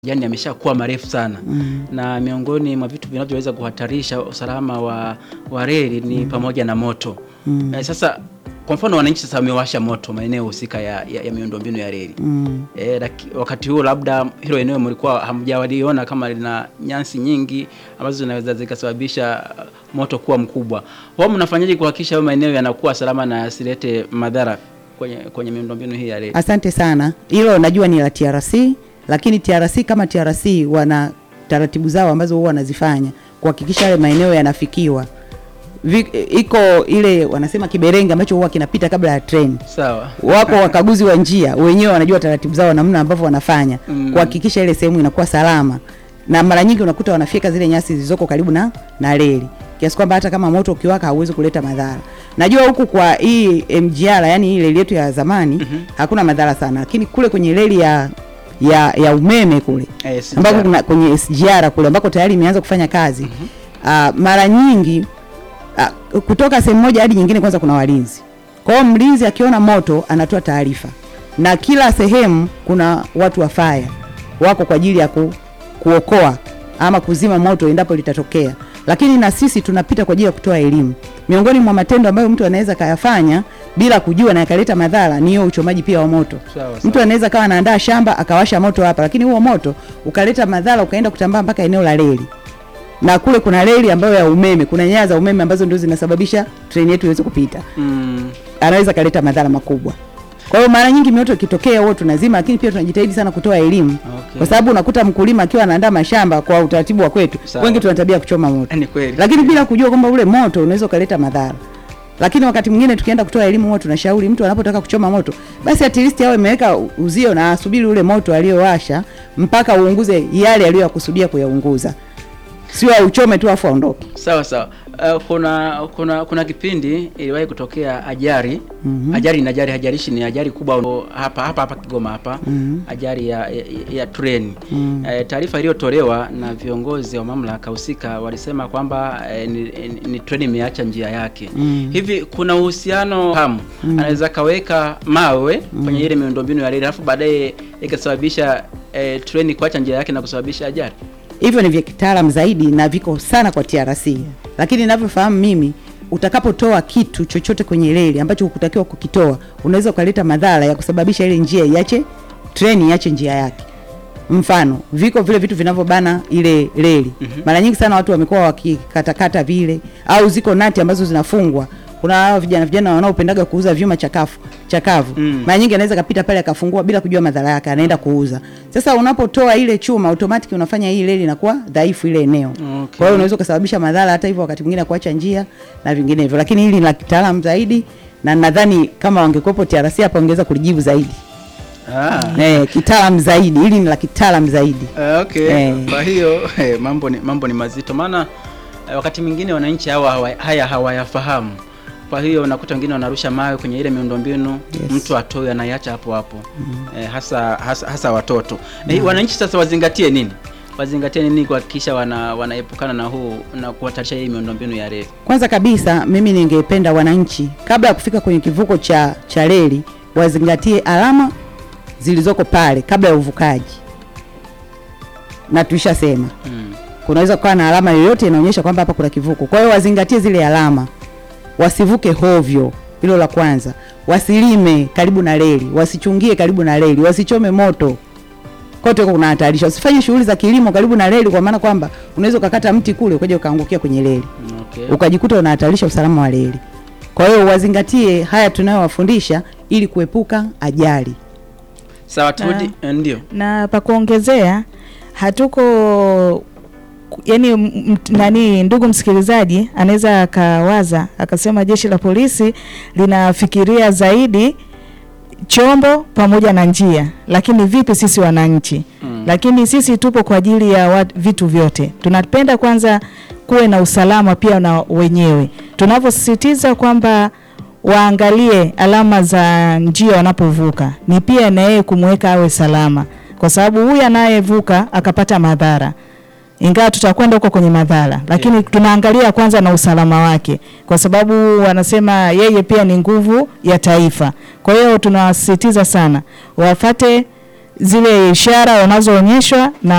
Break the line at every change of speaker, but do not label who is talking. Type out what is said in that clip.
yani yameshakuwa marefu sana
Mm.
na miongoni mwa vitu vinavyoweza kuhatarisha usalama wa, wa reli ni pamoja na moto
Mm.
eh, sasa kwa mfano wananchi sasa wamewasha moto maeneo husika ya, ya, ya miundombinu ya reli
Mm.
E, laki, wakati huo labda hilo eneo mlikuwa hamjawaliona kama lina nyasi nyingi ambazo zinaweza zikasababisha uh, moto kuwa mkubwa. Wao mnafanyaje kuhakikisha hayo maeneo yanakuwa salama na yasilete madhara kwenye, kwenye miundombinu hii ya reli?
Asante sana. Hilo najua ni la TRC, lakini TRC kama TRC wana taratibu zao ambazo huwa wanazifanya kuhakikisha yale maeneo yanafikiwa. Vi, iko ile wanasema kiberenge ambacho huwa kinapita kabla ya treni.
Sawa.
Wako wakaguzi wa njia wenyewe wanajua taratibu zao namna ambavyo wanafanya
Mm.
kuhakikisha ile sehemu inakuwa salama, na mara nyingi unakuta wanafyeka zile nyasi zilizoko karibu na na reli kiasi kwamba hata kama moto ukiwaka hauwezi kuleta madhara. Najua huku kwa hii MGR, yani hii reli yetu ya zamani
Mhm.
hakuna madhara sana, lakini kule kwenye reli ya ya ya umeme kule
Eh, si
ambako
njaa.
kuna kwenye SGR kule ambako tayari imeanza kufanya kazi ah, mara nyingi ah, kutoka sehemu moja hadi nyingine, kwanza kuna walinzi. Kwa hiyo mlinzi akiona moto anatoa taarifa, na kila sehemu kuna watu wa fire wako kwa ajili ya ku, kuokoa ama kuzima moto endapo litatokea. Lakini na sisi tunapita kwa ajili ya kutoa elimu. Miongoni mwa matendo ambayo mtu anaweza kayafanya bila kujua na yakaleta madhara ni hiyo uchomaji pia wa moto.
Sawa,
Mtu
sawa.
anaweza kawa anaandaa shamba akawasha moto hapa, lakini huo moto ukaleta madhara ukaenda kutambaa mpaka eneo la reli, na kule kuna reli ambayo ya umeme, kuna nyaya za umeme ambazo ndio zinasababisha treni yetu iweze kupita,
Mm,
anaweza kaleta madhara makubwa. Kwa hiyo mara nyingi mioto ikitokea huo tunazima, lakini pia tunajitahidi sana kutoa elimu
okay.
kwa sababu unakuta mkulima akiwa anaandaa mashamba kwa utaratibu wa kwetu,
Sawa.
wengi tuna tabia ya kuchoma moto,
Ni kweli.
lakini bila kujua kwamba ule moto unaweza ukaleta madhara. Lakini wakati mwingine tukienda kutoa elimu, huwa tunashauri mtu anapotaka kuchoma moto, basi at least awe ameweka uzio na asubiri ule moto aliyowasha mpaka uunguze yale aliyoyakusudia kuyaunguza, sio auchome tu afu aondoke.
Sawa sawa. Uh, kuna kuna kuna kipindi iliwahi kutokea ajali
Mhm.
ajali na ajali hajalishi ni ajali kubwa hapa hapa hapa Kigoma hapa
Mhm.
ajali ya, ya, ya treni
Mhm.
eh, taarifa iliyotolewa na viongozi wa mamlaka husika walisema kwamba eh, ni, ni, ni treni imeacha njia yake
Mhm.
hivi kuna uhusiano hamu anaweza kaweka mawe kwenye ile miundombinu ya reli alafu baadaye ikasababisha eh, treni kuacha njia yake na kusababisha ajali
hivyo ni vya kitaalam zaidi na viko sana kwa TRC, lakini ninavyofahamu mimi, utakapotoa kitu chochote kwenye reli ambacho hukutakiwa kukitoa, unaweza ukaleta madhara ya kusababisha ile njia iache, treni iache njia yake. Mfano, viko vile vitu vinavyobana ile reli. Mara nyingi sana watu wamekuwa wakikatakata vile, au ziko nati ambazo zinafungwa. Kuna hao vijana vijana wanaopendaga kuuza vyuma chakafu chakavu
Mm.
mara nyingi anaweza kapita pale akafungua bila kujua madhara yake, anaenda kuuza. Sasa unapotoa ile chuma automatic unafanya hii reli inakuwa dhaifu ile eneo.
Okay.
Kwa hiyo unaweza kusababisha madhara hata hivyo, wakati mwingine kuacha njia na vinginevyo, lakini hili ni la kitaalamu zaidi, na nadhani kama wangekuwepo TRC hapa wangeweza kulijibu zaidi
ah.
eh, kitaalamu zaidi. Hili ni la kitaalamu zaidi.
Ah, okay.
Eh.
Kwa hiyo eh, mambo ni mambo ni mazito, maana eh, wakati mwingine wananchi hawa hawa- haya hawayafahamu. Kwa hiyo unakuta wengine wanarusha mawe kwenye ile miundombinu
Yes.
mtu atoe anaiacha hapo hapo eh, hasa, hasa hasa watoto eh, wananchi sasa wazingatie nini? Wazingatie nini kuhakikisha wana, wanaepukana na huu na kuhatarisha hii miundombinu ya reli?
Kwanza kabisa mimi ningependa wananchi kabla ya kufika kwenye kivuko cha cha reli wazingatie alama zilizoko pale kabla ya uvukaji, na tulishasema
Mm.
kunaweza kuwa na alama yoyote inaonyesha kwamba hapa kuna kivuko. Kwa hiyo wazingatie zile alama, wasivuke hovyo. Hilo la kwanza. Wasilime karibu na reli, wasichungie karibu na reli, wasichome moto kote huko kunahatarisha. Usifanye shughuli za kilimo karibu na reli, kwa maana kwamba unaweza ukakata mti kule ukaja ukaangukia kwenye reli
Okay.
ukajikuta unahatarisha usalama wa reli. Kwa hiyo wazingatie haya tunayowafundisha ili kuepuka ajali.
Sawa, turudi eh, ndio.
na pa kuongezea hatuko yani m- m- nani ndugu msikilizaji anaweza akawaza akasema jeshi la polisi linafikiria zaidi chombo pamoja na njia lakini vipi sisi wananchi
Mm.
lakini sisi tupo kwa ajili ya wat, vitu vyote tunapenda kwanza kuwe na usalama pia na wenyewe tunavyosisitiza kwamba waangalie alama za njia wanapovuka ni pia na yeye kumweka awe salama kwa sababu huyu anayevuka akapata madhara ingawa tutakwenda huko kwenye madhara lakini
Yeah.
tunaangalia kwanza na usalama wake kwa sababu wanasema yeye pia ni nguvu ya taifa kwa hiyo tunawasisitiza sana wafate zile ishara wanazoonyeshwa na